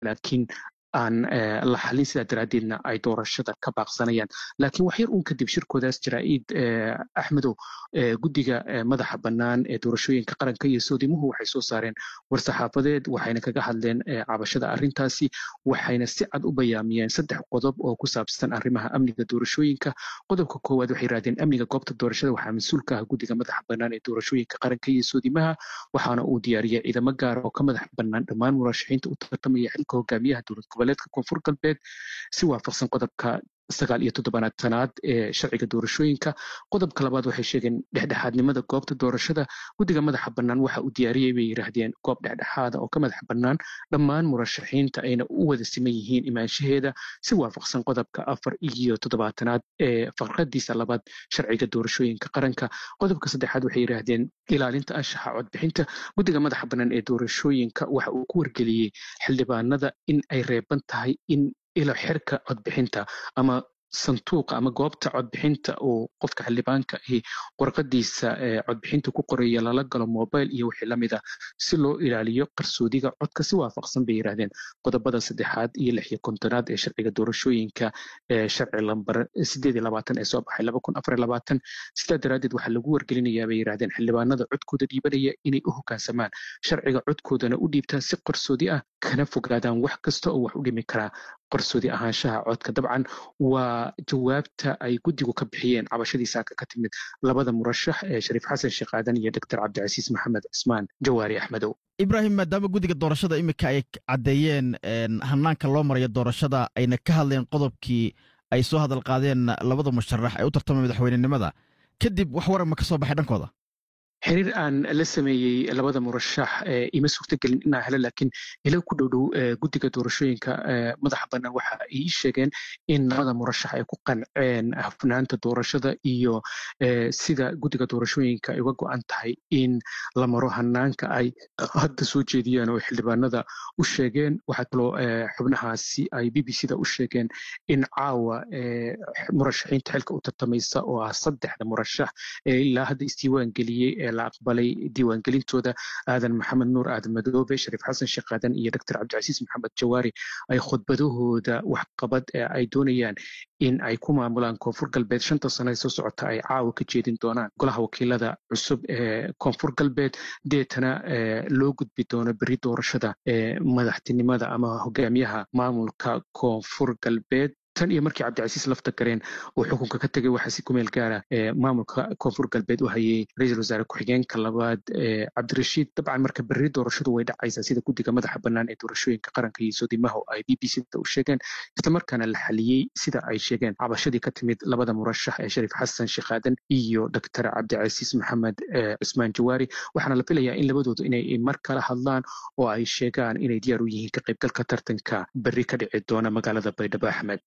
laakiin aan la xalin sidaa daraaddeedna ay doorashada ka baaqsanayaan laakiin wax yar uun kadib shirkoodaas jaraa'id axmedow guddiga madaxa bannaan ee doorashooyinka qaranka iyo soodimuhu waxay soo saareen war-saxaafadeed waxayna kaga hadleen cabashada arrintaasi waxayna si cad u bayaamiyeen saddex qodob oo ku saabsan arrimaha amniga doorashooyinka qodobka koowaad waxay yidhahdeen amniga goobta doorashada waxaa mas-uul ka ah guddiga madaxa bannaan ee doorashooyinka qaranka iyo soodimaha waxaana uu diyaariyay ciidamo gaara oo ka madax bannaan dhammaan murashaxiinta u tartamaya xilka hogaamiyaha dowlad goboleedka koonfur galbeed si waafaqsan qodobka sagaal iyo toddobaatanaad ee sharciga doorashooyinka qodobka labaad waxay sheegeen dhexdhexaadnimada goobta doorashada guddiga madaxa bannaan waxa uu diyaariyey bay yidhaahdeen goob dhexdhexaada oo ka madax bannaan dhammaan murashaxiinta ayna u wada siman yihiin imaanshaheeda si waafaqsan qodobka afar iyo toddobaatanaad ee faqradiisa labaad sharciga doorashooyinka qaranka qodobka saddexaad waxay yidhaahdeen ilaalinta anshaxa codbixinta guddiga madaxa bannaan ee doorashooyinka waxa uu ku wargeliyey xildhibaanada in ay reeban tahay in ilo xirka codbixinta ama sanduuqa ama goobta codbixinta uu qofka xildhibaanka ahi warqadiisa codbixinta ku qoraya lala galo mobile iyo wixii lamid ah si loo ilaaliyo qarsoodiga codka si waafaqsan bay yidhahdeen qodobada saddexaad iyo lix iyo kontonaad ee sharciga doorashooyinka ee sharci lambar sideed iyo labaatan ee soo baxay laba kun afar iyo labaatan sidaa daraaddeed waxaa lagu wargelinayaa bay yidhahdeen xildhibaanada codkooda dhiibanaya inay u hoggaansamaan sharciga codkoodana u dhiibtaan si qarsoodi ah kana fogaadaan wax kasta oo wax u dhimi karaa qarsoodi ahaanshaha codka dabcan waa jawaabta ay guddigu ka bixiyeen cabashadii saaka ka timid labada murashax ee shariif xasan sheekh aadan iyo doctor cabdicasiis maxamed cismaan jawaari axmedow ibraahim maadaama guddiga doorashada iminka ay caddeeyeen hanaanka loo marayo doorashada ayna ka hadleen qodobkii ay soo hadal qaadeen labada musharax ee u tartamay madaxweynenimada kadib wax waran ma ka soo baxay dhankooda xiriir aan la sameeyey labada murashax ima suurtagelin inaa helo laakiin ilo ku dhowdhow guddiga doorashooyinka madaxa bannaan waxa ay ii sheegeen in labada murashax ay ku qanceen hafnaanta doorashada iyo sida guddiga doorashooyinka ay uga go-an tahay in la maro hanaanka ay hadda soo jeediyeen oo xildhibaanada u sheegeen waxaa kaloo xubnahaasi ay b b c da u sheegeen in caawa murashaxiinta xilka u tartamaysa oo ah saddexda murashax ee ilaa hadda isdiiwaan geliyey la aqbalay diiwaangelintooda aadan maxamed nuur aadan madoobe shariif xasan sheekh aadan iyo doctor cabdicasiis maxamed jawaari ay khudbadahooda waxqabad ee ay doonayaan in ay ku maamulaan koonfur galbeed shanta sano ee soo socota ay caawa ka jeedin doonaan golaha wakiilada cusub ee koonfur galbeed deetana loo gudbi doono beri doorashada ee madaxtinimada ama hogaamiyaha maamulka koonfur galbeed tan iyo markii cabdicasiis lafta gareen uu xukunka ka tegay waxaa si kumeel gaara maamulka koonfur galbeed u hayay ra-iisul wasaare ku-xigeenka labaad cabdirashiid dabcan marka berri doorashadu way dhacaysaa sida guddiga madaxa bannaan ee doorashooyinka qaranka iyo soodimaha ay b b c da u sheegeen islamarkaana la xaliyey sida ay sheegeen cabashadii ka timid labada murashax ee shariif xasan sheekh aadan iyo doctor cabdicasiis maxamed cismaan jawaari waxaana la filayaa in labadoodu inay mar kala hadlaan oo ay sheegaan inay diyaar u yihiin ka qaybgalka tartanka berri ka dhici doona magaalada baydhabo axmed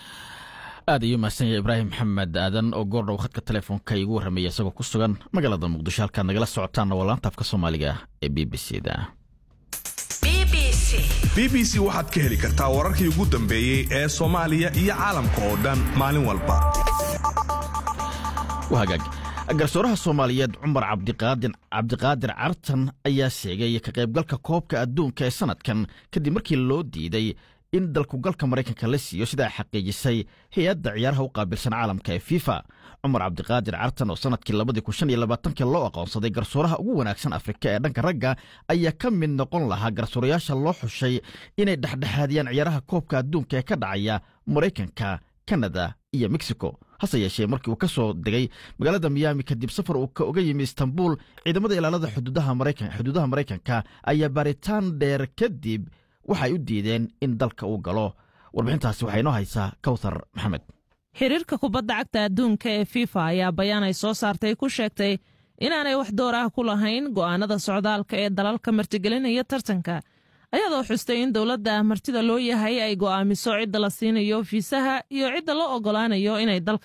aad ayuu mahadsan yahay ibraahim maxamed aadan oo goordhow khadka telefoonka igu warramaya isagoo ku sugan magaalada muqdisho halkaad nagala socotaanna waa laanta afka soomaaliga ee b b c da b b c waxaad ka heli kartaa wararkii ugu dambeeyey ee soomaaliya iyo caalamka oo dhan maalin walba hagaag garsooraha soomaaliyeed cumar cabdiqaadir cartan ayaa sheegay ka qaybgalka koobka adduunka ee sannadkan kadib markii loo diiday in dalkugalka maraykanka la siiyo sidaa xaqiijisay hay-adda ciyaaraha u qaabilsan caalamka ee fifa cumar cabdiqaadir cartan oo sannadkii labadii kun shan iyo labaatanka loo aqoonsaday garsooraha ugu wanaagsan afrika ee dhanka ragga ayaa ka mid noqon lahaa garsoorayaasha loo xushay inay dhexdhexaadiyaan ciyaaraha koobka adduunka ee ka dhacaya maraykanka kanada iyo mexico hase yeeshee markii uu ka soo degay magaalada miyaami kadib safar uu uga yimi istanbul ciidamada ilaalada xuduudaha maraykanka ayaa baaritaan dheer kadib waxay u diideen in dalka uu galo warbixintaasi waxaa inoo haysaa kawthar maxamed xiriirka kubadda cagta adduunka ee fifa ayaa bayaan ay soo saartay ku sheegtay inaanay wax door ah ku lahayn go'aanada socdaalka ee dalalka martigelinaya tartanka ayadoo xustay in dowladda martida loo yahay ay go'aamiso cidda la siinayo fiisaha iyo cidda loo oggolaanayo inay dalka